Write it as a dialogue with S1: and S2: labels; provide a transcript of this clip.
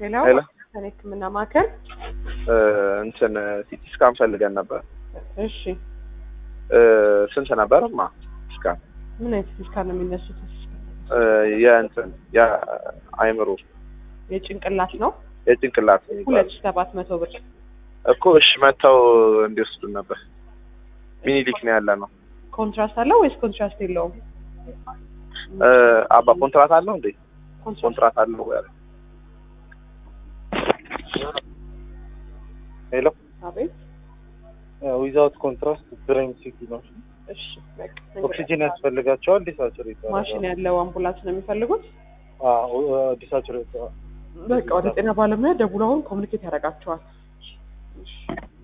S1: ሌላው
S2: ሄሎ
S1: ከኔ ህክምና ማዕከል
S2: እ እንትን ሲቲ ስካን ፈልገን ነበር።
S1: እሺ
S2: እ ስንት ነበር? ማ ስካን
S1: ምን አይነት ስካን ነው የሚነሱት?
S2: እ የእንትን የአይምሮ
S1: የጭንቅላት ነው
S2: የጭንቅላት
S1: ሁለት
S2: የሚባለው
S1: ሺህ ሰባት መቶ ብር
S2: እኮ እሺ፣ መጥተው እንዲወስዱን ነበር። ሚኒሊክ ነው ያለ ነው።
S1: ኮንትራስት አለው ወይስ ኮንትራስት የለውም?
S2: እ አባ ኮንትራት አለው እንዴ?
S1: ኮንትራስት
S2: ኮንትራት አለው ያለ ሄሎ
S1: አቤት
S3: ዊዛውት ኮንትራስት ብሬን ሲቲ ነው።
S1: እሺ በቃ
S3: ኦክሲጅን ያስፈልጋቸዋል። ዲሳቹሬት
S1: ማሽን ያለው አምቡላንስ ነው የሚፈልጉት።
S3: ዲሳቹሬት
S1: በቃ ወደ ጤና ባለሙያ ደውለው አሁን ኮሚኒኬት ያደርጋቸዋል። እሺ